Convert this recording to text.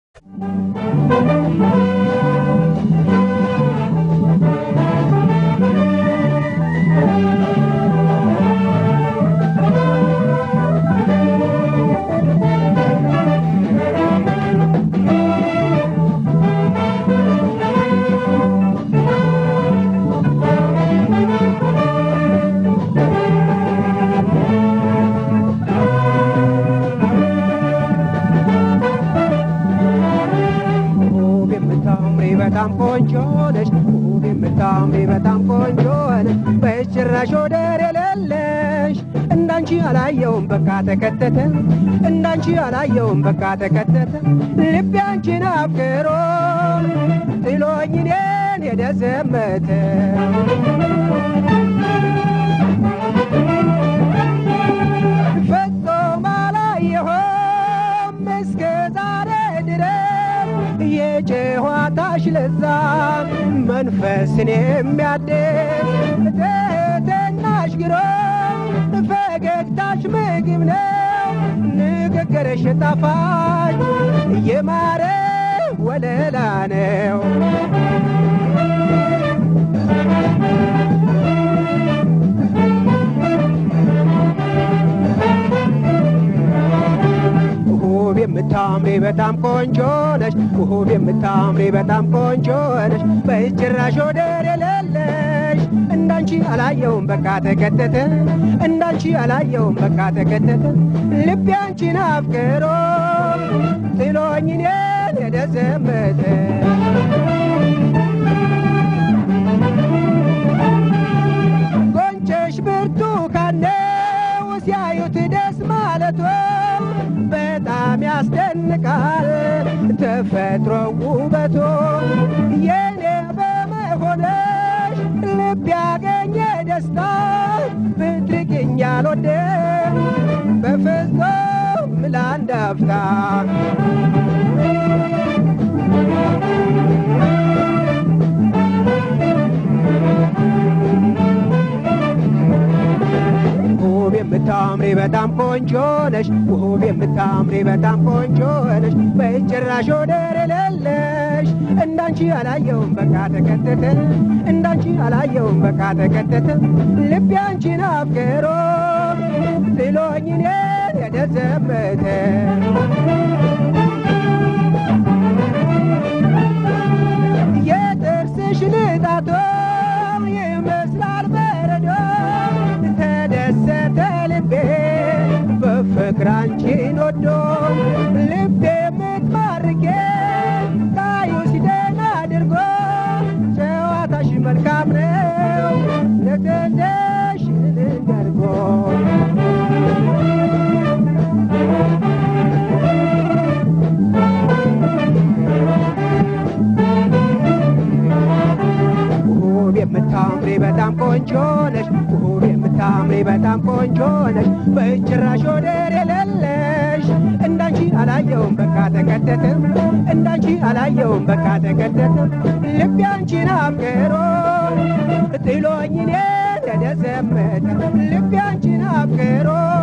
ውብ የምታምሪ በጣም ቆንጆ ነሽ ውብ የምታምሪ በጣም ቆንጆ ነሽ በጭራሽ ወደር የሌለሽ እንዳንቺ አላየውም በቃ ተከተተ እንዳንቺ አላየውም በቃ ተከተተ ልቤ አንቺን አፍቅሮ ጥሎኝ እኔን ሄደ ዘመተ ፍጹም አላየሁም እስከ ዛሬ ድረስ የጨዋታሽ ለዛ መንፈስን የሚያድስ ትህትናሽ ግሩም ፈገግታሽ ምግብ ነው ንግግርሽ ጣፋጭ የማረ ወለላ ነው ውብ የምታምሪ በጣም ቆንጆ ነሽ ውብ የምታምሪ በጣም ቆንጆ ነሽ በጭራሽ ወደር የሌለሽ እንዳንቺ አላየውም በቃ ተከተተ እንዳንቺ አላየውም በቃ ተከተተ ልቤ አንቺን አፍቅሮ ጥሎኝ እኔን ሄደ ዘመተ ጎንጨሽ ብርቱካን ነው ሲያዩት ደስ ማለቶ በጣም ያስደንቃል ተፈጥሮ ውበቶ የኔ በመሆነሽ ልብ ያገኘ ደስታ ብትርቅኝ አልወድም በፍጹም ለአንድ አፍታ ውብ የምታምሪ በጣም ቆንጆ ነሽ ውብ የምታምሪ በጣም ቆንጆ ነሽ በጭራሽ ወደር የሌለሽ እንዳንቺ አላየውም በቃ ተከተተ እንዳንቺ አላየውም በቃ ተከተተ ልቤ አንቺን አፍቅሮ ጥሎኝ እኔን ሄደ ዘመተ የጥርስሽ ንጣቶ ይመስላል በረዶ ተደሰተ ልቤ በፍቅር አንቺን ወዶ ልቤ የምትማርኬ ታዩሽ ደህና አድርጎ ጨዋታሽ መልካም ነው ለተደሽ ደርጎ ውብ የምታምሪ በጣም ቆንጆ ነሽ ውብ የምታምሪ በጣም ቆንጆ ነሽ በጭራሽ ወደር የሌለሽ እንዳንቺ አላየውም በቃ ተከተተ እንዳንቺ አላየውም በቃ ተከተተ ልቤ አንቺን አፍቅሮ ጥሎኝ እኔን ሄደ ዘመተ ልቤ አንቺን አፍቅሮ